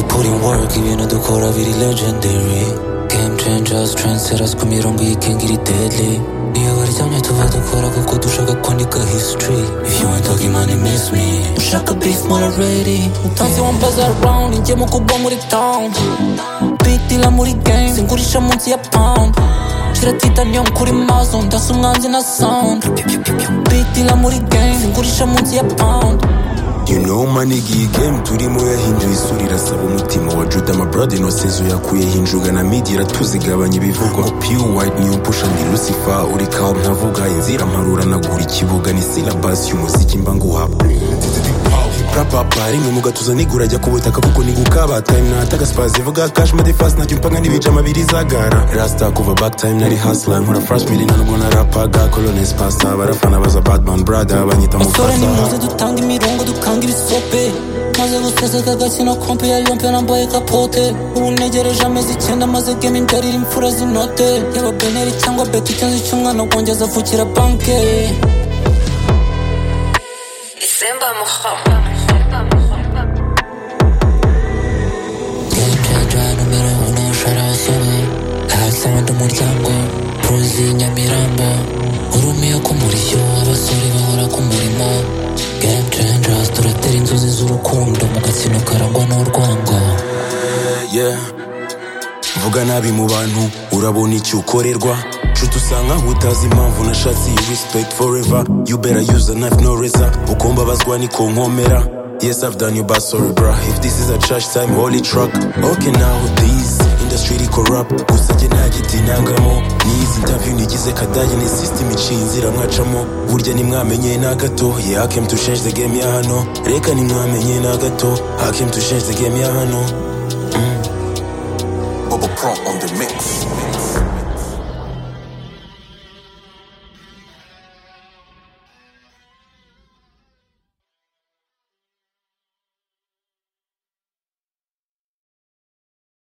putting work, even though the core of it is legendary. Game changers, trendsetters, 꾸미런 거 you can get it deadly. 미워리 장면도 봐도 거라고 고두셔가 거니까 history. If you ain't talking money, miss me. 무조건 beef more already. 단순한 buzz around, 이제 먹고 버무리 down. Big deal 아무리 game, 생구리 샷 뭉치야 pound. 실에 티타늄 구린 마손 다 순간 지나 sound. Big deal 아무리 game, 생구리 샷 뭉치야 pound. You know manigi iyi game turimo yahinduye isura irasaba umutima wa juda ama brother inosezo yakuyeho injuga na midi iratuzigabanya ibivugwa ngo pure white new pusha ndi lucifer uri kawo ntavuga inzira mparura nagura ikibuga ni syllabus y'umuziki mba nguhapa rapapa rimwe mu gatuza nigura ajya ku butaka kuko nigukaba time nataka spazi vuga cash made fast najya umpanga n'ibice amabiri zagara rasta kuva back time nari hustler nkora fresh mili ntanubwo narapaga colonnes pasta barafana baza badman brother banyita Sore ni mufasa muze dutanga imirongo dukanga ibisope maze guseseka agakino kompe ya yompe nambaye kapote ubu negereje amezi icyenda maze game indarira imfura zinote yaba beneri cyangwa beti icyanzu cy'umwana wanjye azavukira banke Simba Moho. Game changer numero uno sharasoni Harasound umuryango Prozi Nyamirambo Urumiye ku murishyo abasore bahora ku murimo Game changers turatera inzozi z'urukundo mu gatsino karangwa n'urwango yeah. vuga nabi mu bantu urabona icyo ukorerwa nshuti usanga aho utazi impamvu nashatse iyi respect forever you better use a knife no razor uko mbabazwa niko nkomera yes i've done you bad sorry bra if this is a trash time holy truck okay now this industry iri corrupt gusa njye nta giti ntangamo n'izi interview nigize kadage ni system iciye inzira mwacamo burya nimwamenye na gato yeah I came to change the game ya hano reka nimwamenye na gato I came to change the game ya hano Bubba Pro on the mix.